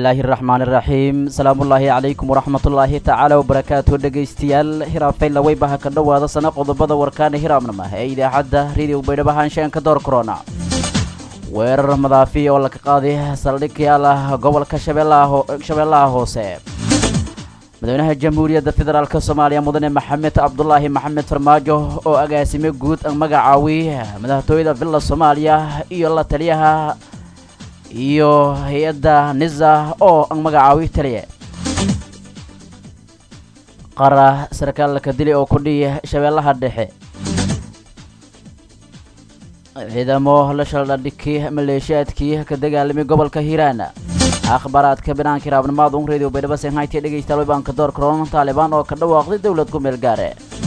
bismillaahi raxmaani raxiim salaamullaahi calaykum waraxmatullaahi tacaala wabarakaatu dhegaystayaal hiraafayla weybaha ka dhowaada sana qodobada warkaana hiraabnama ee idaacadda rediyo baydhabo haanshaanka door korona weerar madaafi oo laga qaaday saldhig yaal ah gobolka shabeellaha hoose madaxweynaha jamhuuriyadda federaalk soomaaliya mudane maxamed cabdulaahi maxamed farmaajo oo agaasime guud magacaawi madaxtooyada villa soomaaliya iyo la taliyaha iyo hay-adda nisa oo magacaawi taliye qara sarkaalka dili oo kudhiya shabeellaha dhexe ciidamo la shaldhadhiki maleeshiyaadkii ka dagaalamay gobolka hiiraan akhbaaraadka banaanka iraabnimaad un radio baydhabo senhaytiya dhegaystayaal waybaanka door karoon taalibaan oo ka dhawaaqday dowlad ku meel gaare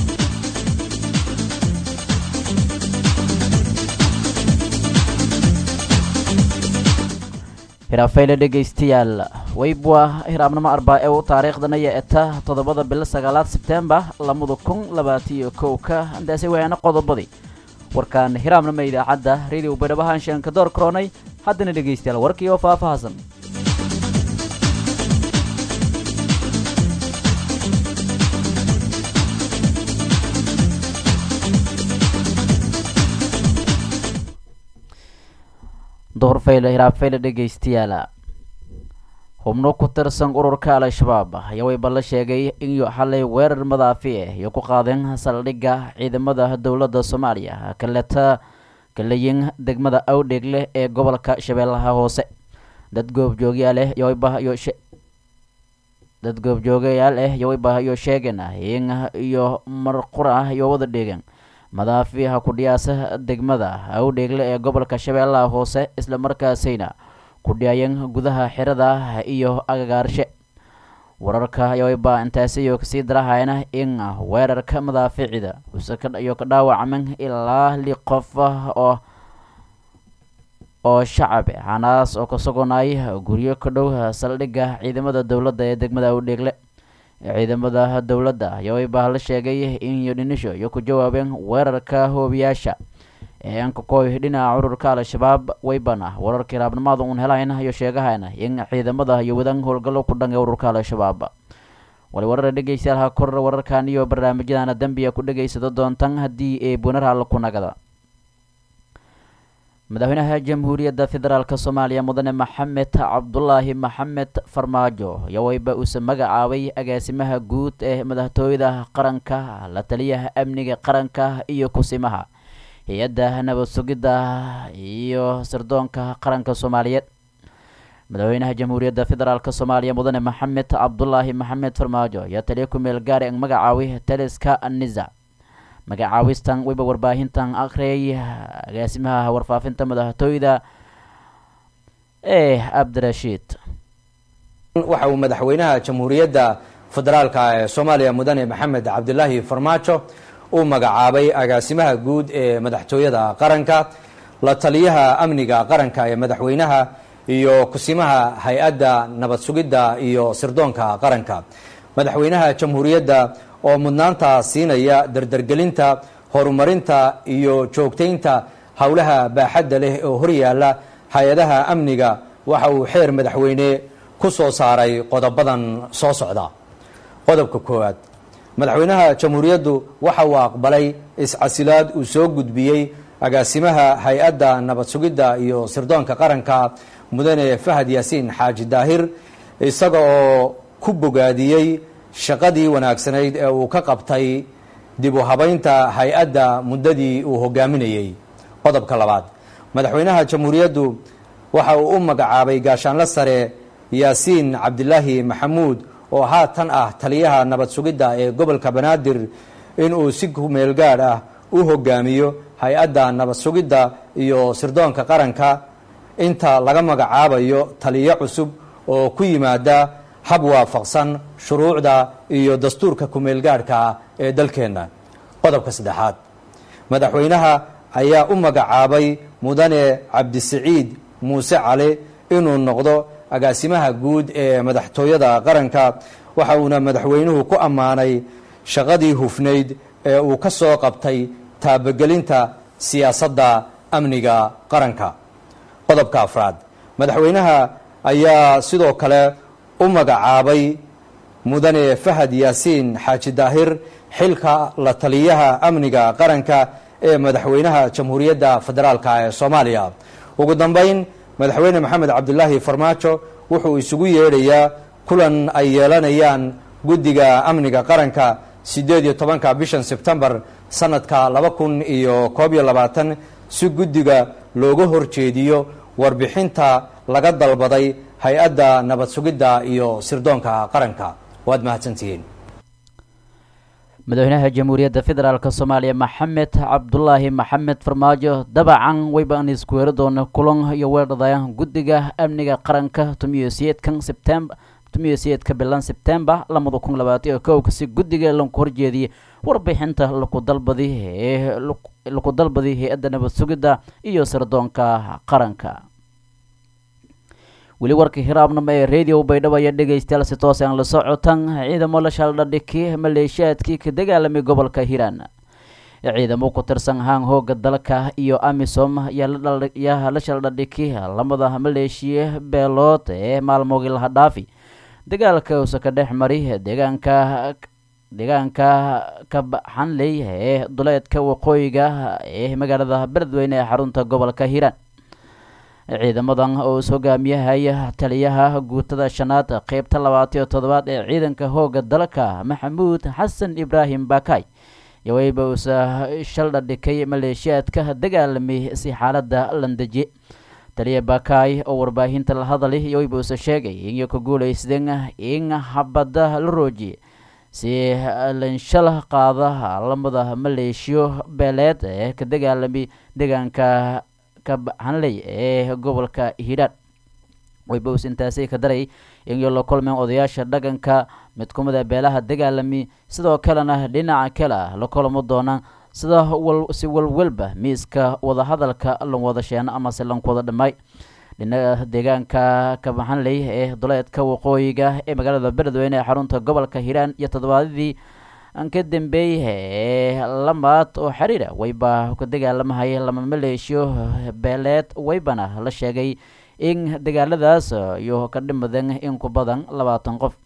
hiraafeyle dhegaystayaal weybwa hiraabnimo arbaa ee u taariikhdanaya eta toddobada bilo sagaalaad sebtembar labada kun labaatiyo kowka intaasi wayaana qodobadii warkaan hiraabnimo idaacadda radio baydhabo haanshaanka door karoonay haddana dhegaystayaal warkii oo faahfaahsan duhurfayle hiraabfayle dhegaystayaal xubno ku tirsan ururka al-shabaab ayaa wayba la sheegay in xalay weerar madaafi ah iyo ku qaadeen saldhigga ciidamada dowladda soomaaliya kaleta kalayin degmada awdheegle ee gobolka shabeellaha hoose dad goobjoogyaal ah yowaybayo dad goobjoogayaal ah yowaybahayo sheegeen in iyo marqur ah iyo wada dheegeen madaafiha kudhiyaasa degmada awdheegle ee gobolka shabeellaha hoose isla markaasayna ku dhiyaayeen gudaha xirada iyo agagaarshe wararka ayaba intaasiyo kasii darahayna in weerarka madaaficida iyo ka dhaawacmen ilaa li qof oo oo shacab hanaas oo ka suganay guryo ka dhow saldhigga ciidamada dowladda ee degmada awdheegle ciidamada dowladda ayaa wayba la sheegay in yodhinisho iyo ku jawaabeen weerarka hoobiyaasha ee ankakoy dhinaca ururka al-shabaab waybana wararkii raabnimaada uun helayna iyo sheegahayna in ciidamada iyo wadan howlgallo ku dhan ee ururka al-shabaab wali warara dhegaystayaal ha kor wararkan iyo barnaamijyadana dembiya ku dhegaysado doontan haddii ee bunaraal ku nagada madaxweynaha jamhuuriyadda federaalk soomaaliya mudane maxamed cabdulaahi maxamed farmaajo ayaa wayba uuse magacaabay agaasimaha guud ee madaxtooyada qaranka la taliyaha amniga qaranka iyo kusimaha hay-adda nabad sugidda iyo sirdoonka qaranka soomaaliyeed madaxweynaha jamhuuriyadda federaalk soomaaliya mudane maxamed cabdulaahi maxamed farmaajo ayaa taliya ku meel gaari magacaaway taliska nisa magacaawistan wayba warbaahintan akhriyay agaasimaha warfaafinta madaxtooyda ee cabdirashiid waxa uu madaxweynaha jamhuuriyadda federaalka ee soomaaliya mudane maxamed cabdilaahi farmaajo uu magacaabay agaasimaha guud ee madaxtooyada qaranka la taliyaha amniga qaranka ee madaxweynaha iyo kusimaha hay-adda nabad sugidda iyo sirdoonka qaranka madaxweynaha jamhuuriyadda oo mudnaanta siinaya dardargelinta horumarinta iyo joogtaynta howlaha baaxadda leh oo horyaala hay-adaha amniga waxa uu xeer madaxweyne ku soo saaray qodobadan soo socda qodobka koowaad madaxweynaha jamhuuriyaddu waxa uu aqbalay iscasilaad uu soo gudbiyey agaasimaha hay-adda nabad sugidda iyo sirdoonka qaranka mudane fahad yaasiin xaaji daahir isaga oo ku bogaadiyey shaqadii wanaagsanayd ee uu ka qabtay dib u habaynta hay-adda muddadii uu hogaaminayey qodobka labaad madaxweynaha jamhuuriyaddu waxa uu u magacaabay gaashaanle sare yaasiin cabdilaahi maxamuud oo haatan ah taliyaha nabad sugidda ee gobolka banaadir inuu si kumeel gaadh ah u hogaamiyo hay-adda nabad sugidda iyo sirdoonka qaranka inta laga magacaabayo taliyo cusub oo ku yimaada hab waafaqsan shuruucda iyo dastuurka kumeelgaadhka ee dalkeenna qodobka saddexaad madaxweynaha ayaa u magacaabay mudane cabdisiciid muuse cali inuu noqdo agaasimaha guud ee madaxtooyada qaranka waxa uuna madaxweynuhu ku ammaanay shaqadii hufnayd ee uu ka soo qabtay taabagelinta siyaasadda amniga qaranka qodobka afraad madaxweynaha ayaa sidoo kale u magacaabay mudane fahad yaasiin xaaji daahir xilka la taliyaha amniga qaranka ee madaxweynaha jamhuuriyadda federaalk ee soomaaliya ugu dambeyn madaxweyne maxamed cabdulaahi farmaajo wuxuu isugu yeedhayaa kulan ay yeelanayaan guddiga amniga qaranka siddeed iyo tobanka bishan sebtembar sanadka laba kun iyo koob iyo labaatan si guddiga looga horjeediyo warbixinta laga dalbaday hay-adda nabad sugidda iyo sirdoonka qaranka waad mahadsantihiin madaxweynaha jamhuuriyadda federaalk soomaaliya maxamed cabdulaahi maxamed farmaajo dabacan wayban isku weeri doona kulan iyo weerdhadaya guddiga amniga qaranka tumiyo siyeedkan sebtembar tumiyo siyeedka bilan sebtembar lamada kun labaatan iyo kowka si guddiga laku horjeediyay warbixinta laku dalbadi ee laku dalbadi hay-adda nabad sugidda iyo sirdoonka qaranka weli warka hiraabnimo ee radio baydhabo ayaa dhegaystayaal si toos aan la socotan ciidamo la shaldhadhiki maleeshiyaadkii ka dagaalamay gobolka hiiraan ciidamo ku tirsan haan hooga dalka iyo amisom yaa la shaldhadhiki lamada maleeshiya beelood ee maalmoogii laha dhaafi dagaalka usa ka dhex mari deegaanka deegaanka kabaxanley ee duleedka waqooyiga ee magaalada beledweyne ee xarunta gobolka hiiraan ciidamadan oo is hogaamiyahaya taliyaha guutada shanaad qeybta labaataiyo toddobaad ee ciidanka hooga dalka maxamuud xasan ibraahim bakay yoweyba usa shaldhadhikay maleeshiyaadka dagaalamay si xaalada landejiye taliya bakay oo warbaahinta la hadalay yoweyba usa sheegay inay ku guulaysteen in habada la roojiye si lanshal qaada lamada maleeshiyo beeleed ee ka dagaalamay deegaanka kabaxanley ee gobolka hiiraan waybows intaasi ka daray inay la kulmeen odayaasha dhaqanka mid kumid a beelaha dagaalami sidoo kalena dhinaca kale la kulamo doonaan sida si walwalba miiska wadahadalka lan wada sheeno amase lanku wada dhammaay dhinaca deegaanka kabaxanley ee duleedka waqooyiga ee magaalada beledweyne ee xarunta gobolka hiiraan iyo toddobaadadii ka dambeeyay ee lamaad oo xiriira wayba ka dagaalamahaya lama maleeshiyo beeleed waybana la sheegay in dagaaladaas iyo ka dhimadeen in ku badan labaatan qof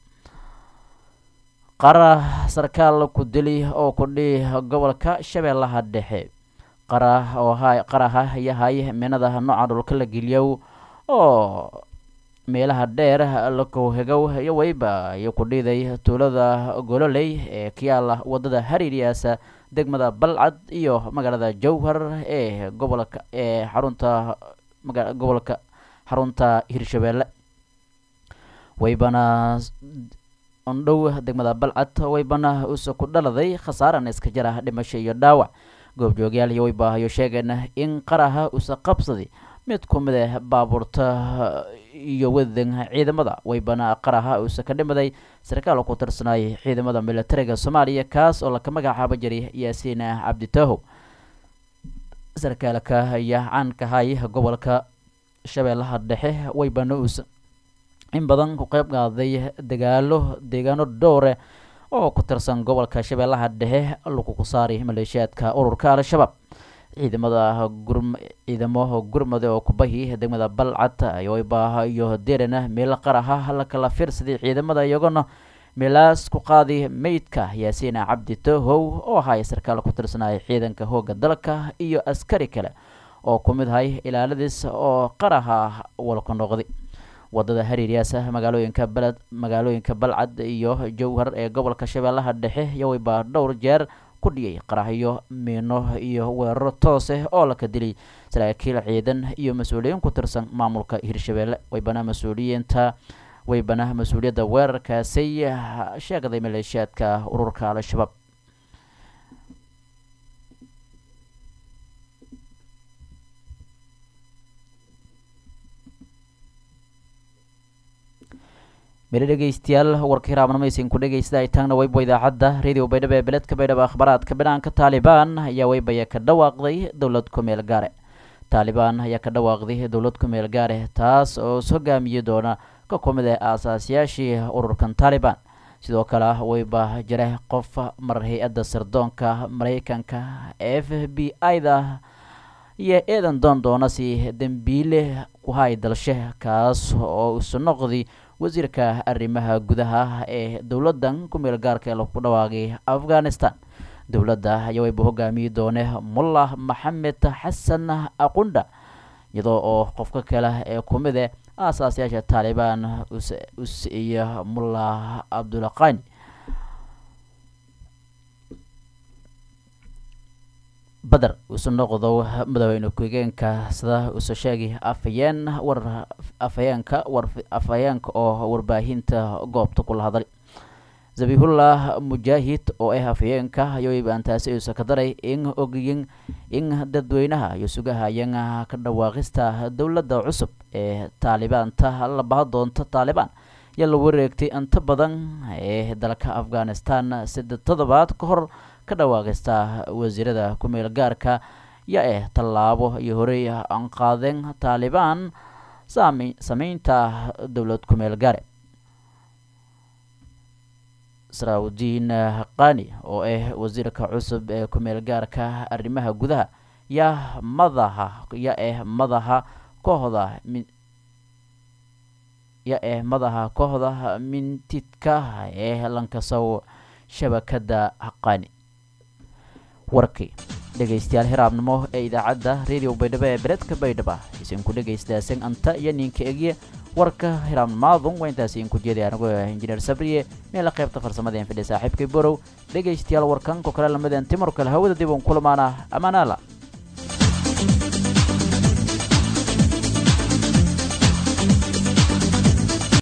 qara sarkaal ku dili oo kudhi gobolka shabeellaha dhexe qara oo ha qaraha yahay minada nooca dhulka la geliyow oo meelaha dheer lakohegow iyo wayba iyo ku dhiiday tuulada gololey ee kayaala wadada hariiryaasa degmada balcad iyo magaalada jowhar ee gobolka ee xarunta gobolka xarunta hirshabeelle waybana ondhow degmada balcad waybana usa ku dhaladay khasaaran iska jara dhimasho iyo dhaawac goobjoogyaal iyo waybahayo sheegeen in qaraha usa qabsaday mid ku mid ah baabuurta iyo wadadan ciidamada waybana qaraha uusa ka dhimaday sarkaal ku tirsanay ciidamada militariga soomaaliya kaas oo laka magacaabo jiray yaasiin cabditahow sarkaalka ayaa caankahay gobolka shabeellaha dhexe waybana uusa in badan ku qeyb qaaday dagaalo deegaano dhowre oo ku tirsan gobolka shabeellaha dhexe laguku saaray maleeshiyaadka ururka al-shabaab ciidamada gur ciidamo gurmade oo kubahi degmada balcad yoybah iyo derena meel qaraha la kala fiirsaday ciidamada iyagona meelaas ku qaadi meydka yaasiin cabdi tohow oo ahay sarkaal ku tirsanaya ciidanka hooga dalka iyo askari kale oo ku mid ahay ilaaladiis oo qaraha walka noqday wadada hariiryaasa magaalooyinka beled magaalooyinka balcad iyo jowhar ee gobolka shabeellaha dhexe yowaybaa dhowr jeer ku dhiyay qaraxyo miino iyo weeraro tooseh oo laka dilay saraakiil ciidan iyo mas-uuliyiin ku tirsan maamulka hirshabeelle waybana mas-uuliyiinta waybana mas-uuliyadda weerarkaasay sheegday maleeshiyaadka ururka al-shabaab mele dhegeystayaal warka hiraabnamaysin ku dhegeysta ay taagna wayba idaacadda radio baydhabo ee beledka baydhabo akhbaaraadka banaanka taalibaan ayaa waybaya ka dhawaaqday dowlad ku meel gaare taalibaan ayaa ka dhawaaqday dowlad ku meel gaare taas oo is hogaamiyi doona ka ku mid ah aasaasyaashii ururkan taalibaan sidoo kale wayba jira qof mar hay-adda sirdoonka maraykanka f b i da iyo eedan doon doona si dembiile ku hay dalshe kaas oo isu noqday wasiirka arrimaha gudaha ee dowladdan ku meel gaarka ee lagu dhawaaqay afghanistan dowladda ayaa wayba hogaamiyi doone mullah maxamed xasan aqundha iyadoo oo qofka kale ee kumide aasaasayaasha taalibaan us iyo mullah cabdulqani bader isu noqdo madaxweyne ku-xigeenka sida isu sheegay afhayeen war afhayeenka war afhayeenka oo warbaahinta goobta kula hadlay zabihullah mujaahid oo ah afhayeenka ayoibaan taasi uusa ka daray in ogiyin in dadweynaha iyo sugahayan ka dhawaaqista dowladda cusub ee taalibaanta la baha doonta taalibaan yaa la wareegtay inta badan ee dalka afghanistan sida toddobaad ka hor ka dhawaaqista wasiirada ku-meel gaarka ya eh tallaabo iyo horey aan qaadeen taalibaan saame sameynta dowlad ku-meel gaare saraawudiin qani oo ah wasiirka cusub ee ku-meel gaarka arrimaha gudaha yaa madaha ya eh madaha kooxda mi ya eh madaha kooxda mintidka ee lankasow shabakadda qani warkii dhegaystayaal hiraabnimo ee idaacadda radio baydhabo ee beredka baydhaba isinku dhegaystaaseen anta iyo ninka egye warka hiraabnimaadun waa intaasi inku jeeday anigu injineer sabriye meela qaybta farsamada en fidhi saaxiibkay borow dhegaystayaal warkan ko kale lamadeen timar kale hawada dib uun kulamaana amaanaala